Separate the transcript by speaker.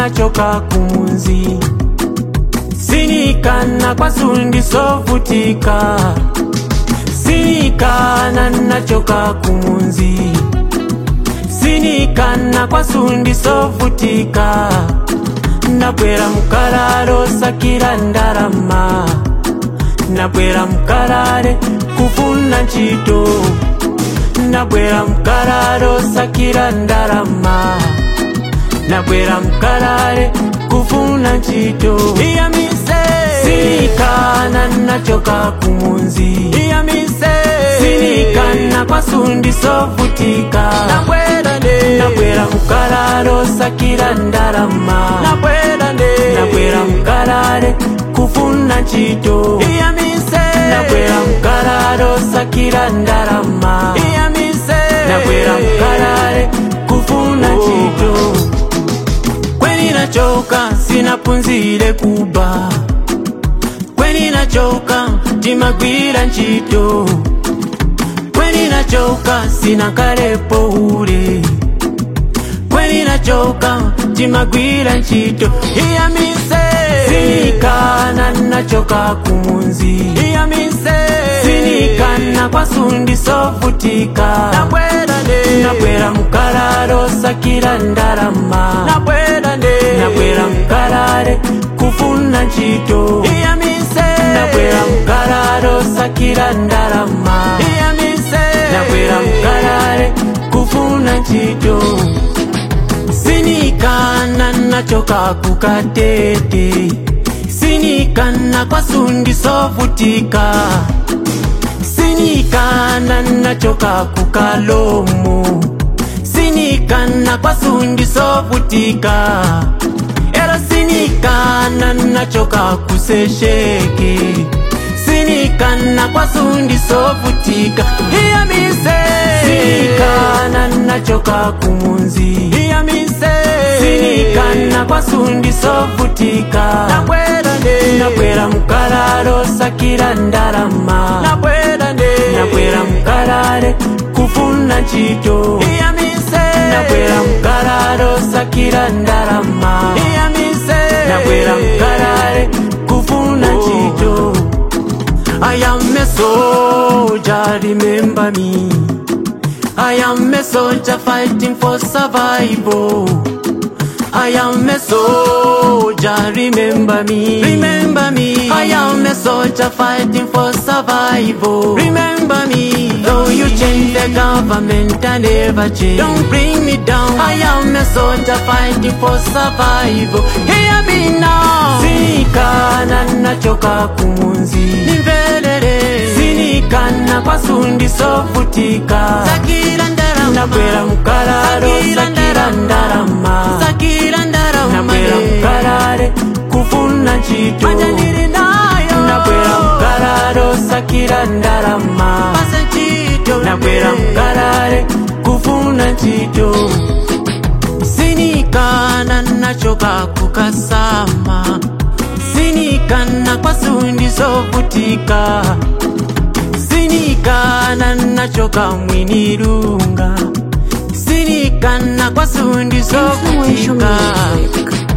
Speaker 1: nachoka kumunzi sinikana kwasundi sovutika sinikana nachoka kumunzi sinikana kwasundi sovutika nabwera mukalalo sakira ndalama nabwera mukalale kufuna ntchito nabwera mukalalo sakira ndalama nabwera mukalale kufuna ntchito iyamise sinikana nachoka kumunzi iyamise sinikana kwasundi sovutika nabwera nde nabwera mukalalo sakira ndalama nabwera nde nabwera mukalale kufuna ntchito iyamise nabwera mukalalo sakira ndalama iyamise nabwera mukalale kufuna ntchito kweni nachoka sinapunzire kuba kweni nachoka timagwira ntchito kweni nachoka sinakalepo ule kweni nachoka timagwira ntchito iyamise sinikana nachoka kumunzi iyamise sinikana kwasundi sovutika nabwera nde nabwera mukalalo sakira ndalama nabwera nde nabwera mukalale kufuna ntchito iyamise nabwera mukalalo sakira ndalama iyamise nabwera mukalale kufuna ntchito sinikana nachoka kukatete sinikana kwasundi sovutika sinikana nachoka kukalomo sinikana kwasundi sovutika era sinikana nachoka kusesheke sinikana kwasundi sovutika iyamise sinikana nachoka kumunzi iyamise sinikana kwasundi sovutika nabwera nde nabwera mukalalo sakira ndalama nabwera nde nabwera mukalale kufuna ntchito iyamise nabwera mukalalo sakira ndalama iyamise nabwera mukalale kufuna ntchito I am a soldier, remember me. I am a soldier fighting for survival. I am a soldier, remember me. Remember me. I am a soldier fighting for survival. Remember me. Though you change the government, I never change. Don't bring me down. I am a soldier fighting for survival. Hear me now. Sinikana nachoka kumunzi. Nimvelele. Sinikana kwasundi sovutika. Sakira ndarama. Nabwera mukalalo sakira ndarama. Sakira ndarama. Nabwera mukalale kufuna ntchito. Manja ndiri nayo. Nabwera mukalalo sakira ndarama. Pasa ntchito. Nabwera mukalale kufuna ntchito. sinikana nachoka kukasama sinikana kwasundi sovutika sinikana nachoka mwinirunga sinikana kwasundi
Speaker 2: Influential
Speaker 1: sovutika
Speaker 2: music.